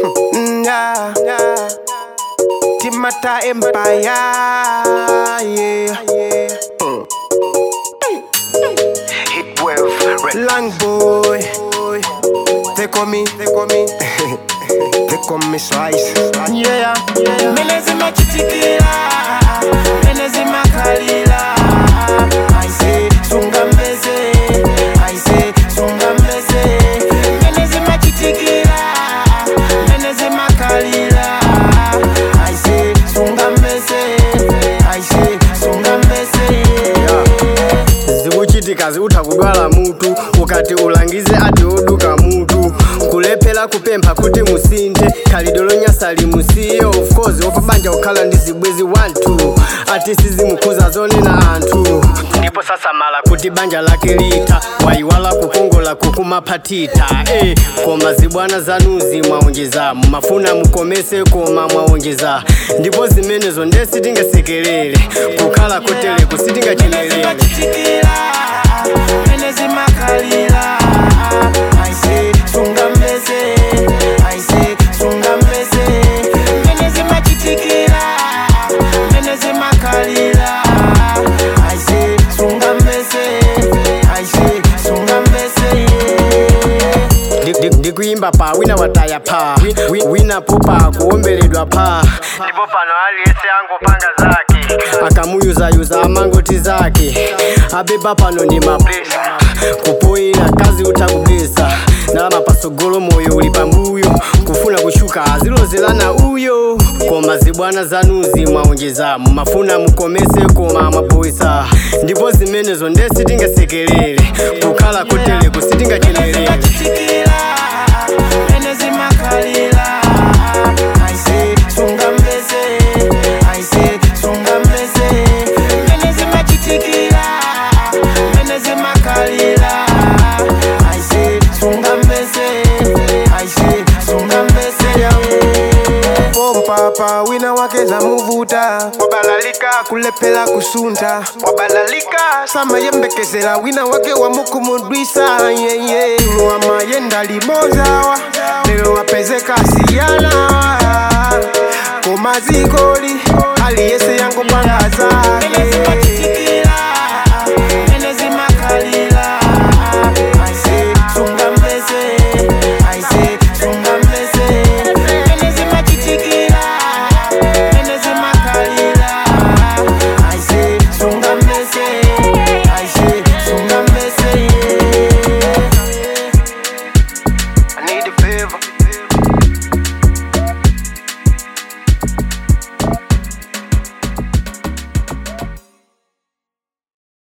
Mm, yeah, yeah. Timata Empire, yeah, yeah. Mm. Hit wave, red Long boy, they call me, they call me, they call me Slice. Yeah, yeah. Menezi machitikila, menezi makalila. I say sunga mbeze, I say sunga mbeze. Menezi machitikila, menezi makalila. I say sunga mbeze, I say sunga mbeze. zikuchitika ziutha kudwala mutu ukati ulangize ati oduka mutu kulephera kupempha kuti musinthe khalidwe lonyasa limusiyo of course opabanja kukhala ndi zibwezi 1 ati sizimukhuza zonena anthu ndipo sasamala kuti banja lake litha wayiwala kukongola kukumaphatita eh, koma zibwana zanuzi mwaonjeza mumafuna mukomese koma mwaonjeza ndipo zimenezo nde sitingasekelere kukhala kotere kusitingachemelere machitikila menezi makalila I say sunga mbeze I say sunga mbeze menezi machitikila menezi makalila I say sunga mbeze I say sunga mbeze Ndi- ndi- ndikuimba pa wina wataya pa Wi- wi- wina popa kuombeledwa pa ndipo pano aliyese angopanga zake akamuyuzayuza amangoti zake abeba pano ndi mapresa kupoyera kazi utha kugesa ndalama pasogolo moyo uli pambuyo kufuna kushuka azilozelana uyo koma zibwana zanuzi mwaonjeza mumafuna mukomese koma mwapoisa ndipo zimenezo nde sitingasekelere kukhala kotere kusitingachemelere machitikila menezi makalila I say sunga mbeze I say sunga mbeze menezi machitikila menezi makalila I say sunga mbeze I say sunga mbeze pompapa wina wake za muvuta wabalalika kulepela kusunta wabalalika samayembekezela wina wake wamukumudwisa yeye wamayenda limozawa lero wapezeka siyana komazikoli aliyese yango panga zake menezi makalila I say sunga mbeze I say sunga mbeze menezi machitikila menezi makalila I say sunga mbeze I say sunga mbeze I need a favor